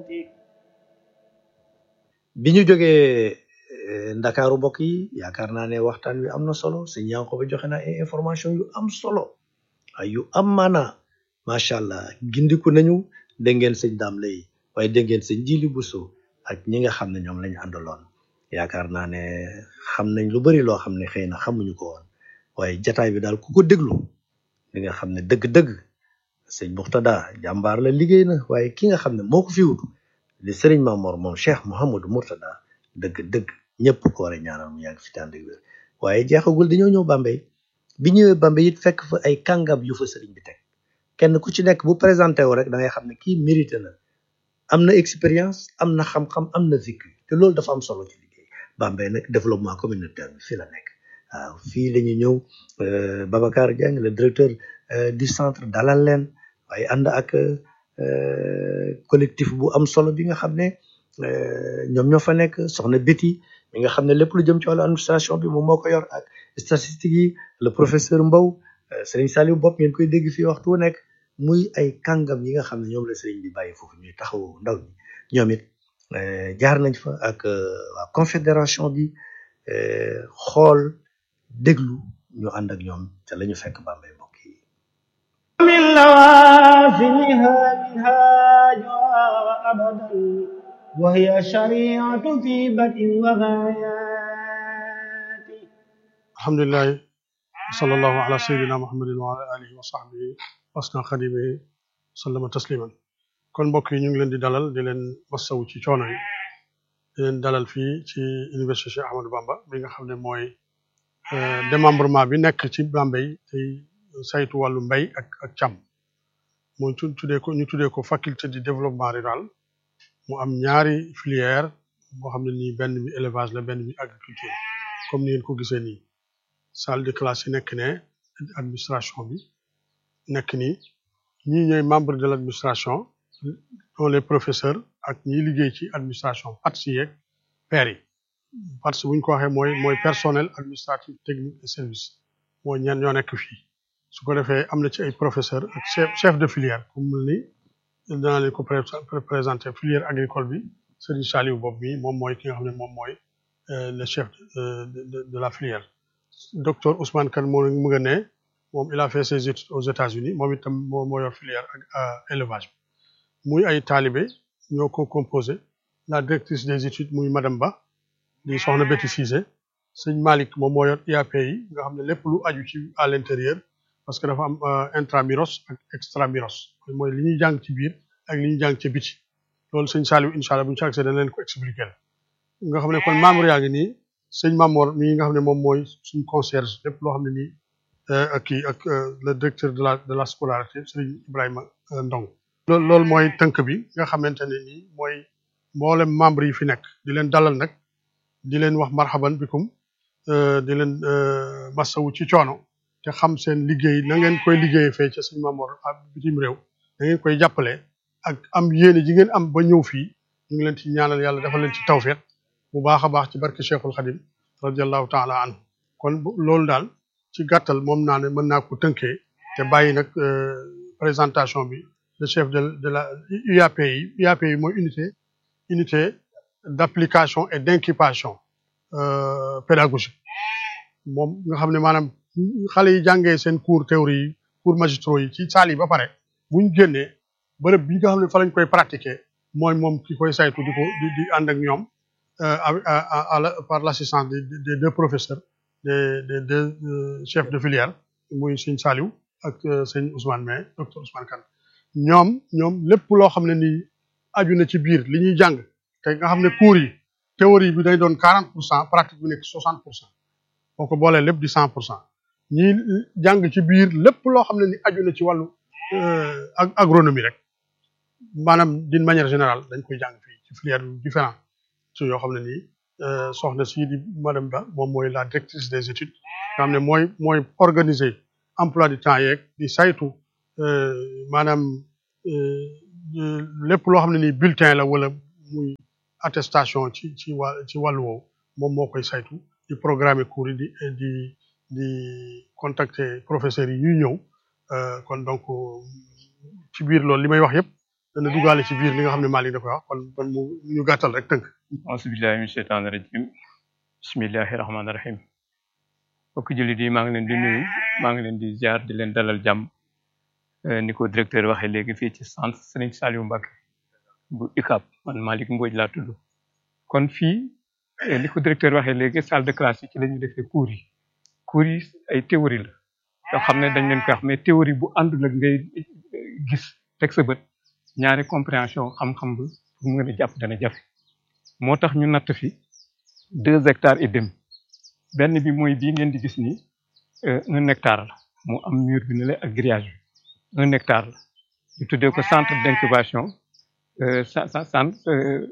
bi ñu jógee ndakaaru mbokk yi yaakaar naa ne waxtaan wi am na solo sëñ Yankoba joxe na ay information yu am solo ay yu am maana macha allah gindiku nañu dégg ngeen sëñ daam lay waaye dégg ngeen sëñ jili buso ak ñi nga xam ne ñoom lañu àndaloon yaakaar naa ne xam nañ lu bari loo xam ne xëy na xamuñu ko woon waaye jataay bi daal ku ko déglu di nga xam ne dëgg-dëgg sëñ Muxtada jàmbaar la liggéey na waaye ki nga xam ne moo ko fi wut di sëriñ Mamor moom Cheikh Mouhamadou Mourtada dëgg-dëgg ñëpp ko war a ñaanal mu yàgg fi tànd ak wér waaye jeexagul dañoo ñëw Bambey bi ñëwee Bambey it fekk fa ay kàngam yu fa sëriñ bi teg kenn ku ci nekk bu présenté wu rek da ngay xam ne kii mérité na am na expérience am na xam-xam am na vécu te loolu dafa am solo ci liggéey Bambey nag développement communautaire bi fii la nekk waaw fii la ñu ñëw Babacar Dieng le directeur du centre dalal leen waaye ànd ak collectif bu am solo bi nga xam ne ñoom ñoo fa nekk soxna Betty mi nga xam ne lépp lu jëm ci wàllu administration bi moom moo ko yor ak statistique yi le professeur Mbow Serigne Saliou Bopp ngeen koy dégg fii waxtu wu nekk muy ay kàngam yi nga xam ne ñoom la Serigne bi bàyyi foofu ñuy taxawu ndaw ñi ñoom it jaar nañ fa ak waa confédération bi xool déglu ñu ànd ak ñoom te la ñu fekk Bambey mbokk yi من لوازمها منهاجها أبدا وهي الشريعة في بدء وغايات alhamdulilahi sallallahu ala sayyidina muhammadin wa ala alihi wa sahbihi wasna xadimihi sallama tasliman kon mbokk yi ñu ngi leen di dalal di leen massawu ci coono yi di leen dalal fii ci université Cheikh Ahmadou Bamba bi nga xam ne mooy démembrement bi nekk ci Bambey tey saytu wàllu mbay ak ak càmm mu tuddee ko ñu tuddee ko faculté du développement rural mu am ñaari filière boo xam ne nii benn bi élevage la benn bi agriculture comme ni ngeen ko gisee nii salle de classe yi nekk ne administration bi nekk nii ñii ñooy membre de l' administration dont les professeurs ak ñiy liggéey ci administration PATS yeeg pairs yi PATS bu ñu ko waxee mooy mooy personnel administratif technique et service mooy ñan ñoo nekk fii su ko defee am na ci ay professeur ak chef chef de filière comme ni danaa leen ko présenter filière agricole bi Serigne Saliou Bob mi moom mooy ki nga xam ne moom mooy le chef de de la filière docteur Ousmane Kane moo mu nga ne moom il a fait ses études aux États-Unis moom itam moo moo yor filière ak élevage bi muy ay taalibe ñoo ko composé la directrice des études muy madame Ba di soxna Betty Cissé sëñ Malick moom moo yor IAP yi nga xam ne lépp lu aju ci à l'intérieur parce que dafa am intramuros ak extramuros mooy li ñuy jàng ci biir ak li ñuy jàng ci biti loolu sëñ Saliou incha allah bu ñu ci accès dañ leen ko expliquer nga xam ne kon membre yaa ngi nii sëñ Mamor mii nga xam ne moom mooy suñ concierge lépp loo xam ne nii ak kii ak le directeur de la de la scolarité sëñ Ibrahima Ndong loolu loolu mooy tënk bi nga xamante ne nii mooy mboolem membre yi fi nekk di leen dalal nag di leen wax marhaban bikum di leen masawu ci coono te xam seen liggéey na ngeen koy liggéeyee fee ca sëñ Mamor ak bitim réew da ngeen koy jàppale ak am yéene ji ngeen am ba ñëw fii ñu ngi leen ci ñaanal yàlla dafa leen ci tawfeex bu baax a baax ci barke Cheikhul Khadim radiallahu taala anhu kon loolu daal ci gàttal moom naa ne mën naa ko tënkee te bàyyi nag présentation bi le chef de de la UAP yi UAP yi mooy unité unité d'application et d'incubation pédagogique moom nga xam ne maanaam xale yi jàngee seen cours théorie yi cours magistraux yi ci salle yi ba pare bu ñu génnee bërëb bi nga xam ne fa lañ koy pratiquer mooy moom ki koy saytu di ko di di ànd ak ñoom à la par l'assistance des deux professeurs des des deux chefs de filière muy sëñ Saliou ak sëñ Ousmane mais docteur Ousmane Kane ñoom ñoom lépp loo xam ne nii aju na ci biir li ñuy jàng te nga xam ne cours yi théorie bi day doon quarante pour cent pratique bi nekk soixante pour cent boo ko boolee lépp di cent pour cent ñii jàng ci biir lépp loo xam ne ni aju na ci wàllu agronomie rek maanaam d'une manière générale dañ koy jàng fii ci filière différent ci yoo xam ne nii soxna sii di madame Ba moom mooy la directrice des études nga xam ne mooy mooy organiser emploi du temps yeeg di saytu maanaam lépp loo xam ne nii bulletin la wala muy attestation ci ci wà ci wàllu woowu moom moo koy saytu di programmer cours yi di di di contacter professeurs yi ñuy ñëw kon donc ci biir loolu li may wax yëpp dana duggaale ci biir li nga xam ne Malick da koy wax kon kon mu ñu gàttal rek tënk auzubillahi min sheytaani rajim bismillahi rahmaani rahim mbokk jullit yi maa ngi leen di nuyu maa ngi leen di ziar di leen dalal jàmm ni ko directeur waxee léegi fii ci centre Serigne Saliou Mbacké bu UCAB man Malick Mbodj laa tudd kon fii ni ko directeur waxee léegi salle de classe yi ci la ñu defee cours yi cours yi ay théorie la yoo xam ne dañ leen koy wax mais théorie bu àndul ak ngay gis teg sa bët ñaari compréhension xam-xam bi pour mu mën a jàpp dana jafe moo tax ñu natt fi deux hectares et demi benn bi mooy bii ngeen di gis nii un hectare la mu am mur bi ne la ak grillage bi un hectare la ñu tuddee ko centre d'incubation centre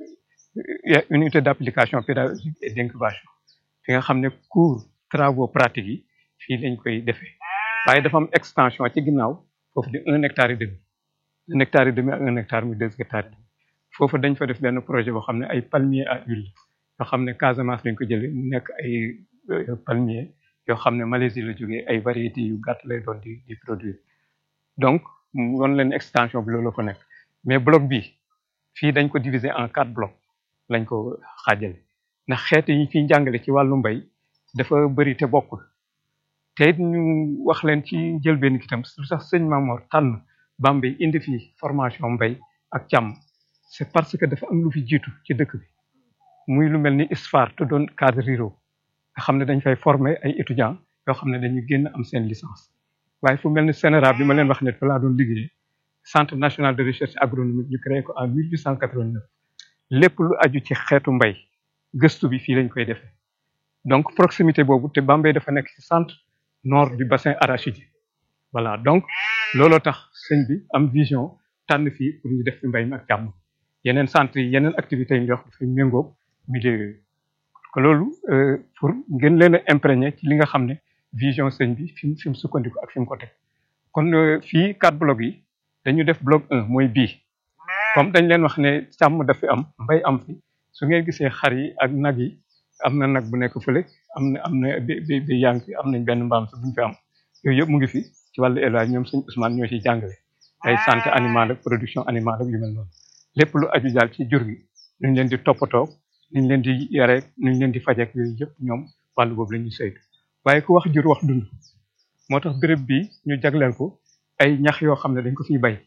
unité d'application pédagogique et d'incubation fi nga xam ne cours travaux pratiques yi fii lañ koy defee waaye dafa am extension ci ginnaaw foofu di un hectare et demi un hectare et demi ak un hectare muy deux hectares et demi foofu dañ fa def benn projet boo xam ne ay palmiers à huile yoo xam ne Casamance lañ ko jëlee mu nekk ay palmiers yoo xam ne Malaisie la jógee ay variétés yu gàtt lay doon di di produire donc mu doon leen extension bi loolu ko nekk mais bloc bi fii dañ ko diviser en quatre blocs lañ ko xaajale ndax xeet yi fiy jàngale ci wàllu mbay dafa bëri te bokkul te it ñu wax leen ci njëlbéen ki tam lu sax sëñ Mamor tànn Bambey indi fii formation mbay ak càmm c'est parce que dafa am lu fi jiitu ci dëkk bi muy lu mel ni ISFAR te doon cadre ruraux nga xam ne dañ fay former ay étudiants yoo xam ne dañuy génn am seen licence waaye fu mel ni CNRA bi ma leen wax ne fa laa doon liggéey centre national de recherche agronomique ñu créé ko en 1889 lépp lu aju ci xeetu mbay gëstu bi fii lañ koy defee donc proximité boobu te Bambey dafa nekk ci centre nord du bassin arachidier voilà donc looloo tax sëñ bi am vision tànn fii pour ñu def fi mbay mi ak càmm yeneen centre yi yeneen activités yi ñu wax dafay méngóog milieu yooyu que loolu pour ngeen leen a imprégné ci li nga xam ne vision sëñ bi fi mu fi mu sukkandiku ak fi mu ko teg kon fii quatre blocs yi dañu def bloc un mooy bii comme dañ leen wax ne càmm dafi am mbay am fi su ngeen gisee xar yi ak nag yi am na nag bu nekk fële am na am na bi bi bi yaa ngi fi am nañ benn mbaam sa buñ fi am yooyu yëpp mu ngi fi ci wàllu élevage ñoom sëñ Ousmane ñoo ciy jàngale ay santé animale ak production animale ak yu mel noonu lépp lu aju daal ci jur gi nuñ leen di toppatoo nuñ leen di yare nuñ leen di fajeek yooyu yëpp ñoom wàllu boobu la ñuy saytu waaye ku wax jur wax dund moo tax béréb bi ñu jagleel ko ay ñax yoo xam ne dañ ko fiy bay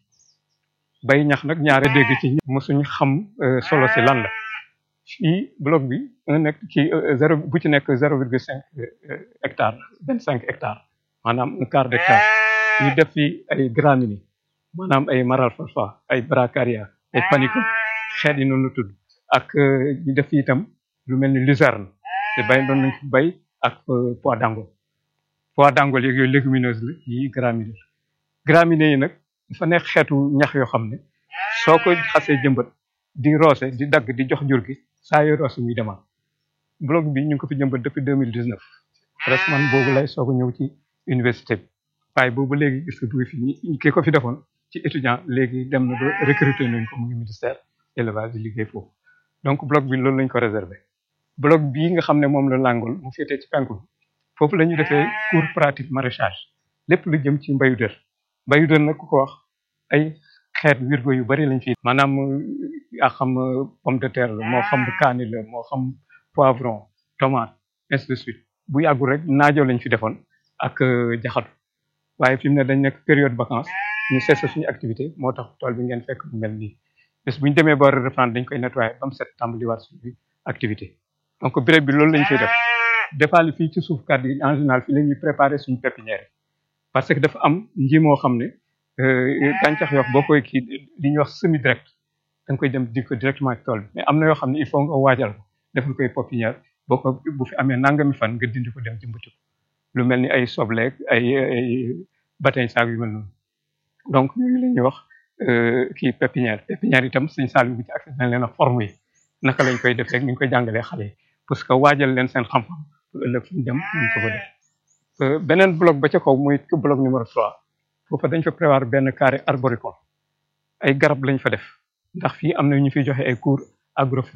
bay ñax nag ñaare dégg ci mosuñ xam solo si lan la fii bloc bi un nekk ci zéro bu ci nekk zéro virgule cinq hectare vingt cinq hectares maanaam un quart d'hectare ñu def fi ay graminées maanaam ay maralfalfa ay bracaria ay panicum xeet yi noonu la tudd ak ñu def fi itam lu mel ni luzerne te bay doon nañ ko bay ak pois d'Angole pois d'Angole yeeg yooyu légumineuse la yi graminées graminées yi nag dafa nekk xeetu ñax yoo xam ne soo ko xasee jëmbat di roose di dagg di jox jur gi saa yoo roose muy demaat bloc bi ñu ngi ko fi jëmbat depuis deux mille dix neuf presque man boobu lay soog a ñëw ci université bi waaye boobu léegi gis nga fi ñi kii ko fi defoon ci étudiant léegi dem na ba recruter nañ ko mu ngi ministère élevage di liggéey foofu donc bloc bi loolu lañ ko réservé bloc bii nga xam ne moom la làngul mu féetee ci penku bi foofu la ñu defee cours pratique maraîchage lépp lu jëm ci mbayu dër mbayu dër nag ku ko wax ay xeet wirgo yu bari lañ fi maanaam yaa xam pomme de terre la moo xam kaani la moo xam poivron tomate ainsi de suite bu yàggul rek naajoo lañ fi defoon ak jaxatu waaye fi mu ne dañ nekk période vacances ñu cessé suñu activité moo tax tool bi ngeen fekk mu mel nii bés bu ñu demee ba reprendre dañ koy nettoyer ba mu set tàmbaliwaat suñu activité donc béréb bi loolu lañ koy def defaale fii ci suuf kàddu yi en général fii la ñuy préparer suñu pépinière parce que dafa am nji moo xam ne gàncax yoo boo koy kii li ñuy wax semi direct da nga koy dem di ko directement ci tool bi mais am na yoo xam ne il faut nga waajal ko defal koy pépinière boo ko bu fi amee nangami fan nga dindi ko dem jëmbati ko lu mel ni ay sobleeg ay ay batañ saag yu mel noonu donc yooyu la ñuy wax kii pépinière pépinière itam suñ saal bi bu ci accès nañ leen a forme yi naka lañ koy defee ni ñu koy jàngalee xale yi parce que waajal leen seen xam-xam pour ëllëg fu ñu dem ñu ko fa def beneen bloc ba ca kaw muy bloc numéro 3 foofa dañ fa prévoir benn carré arboricole ay garab lañ fa def ndax fii am na ñu fiy joxe ay cours agro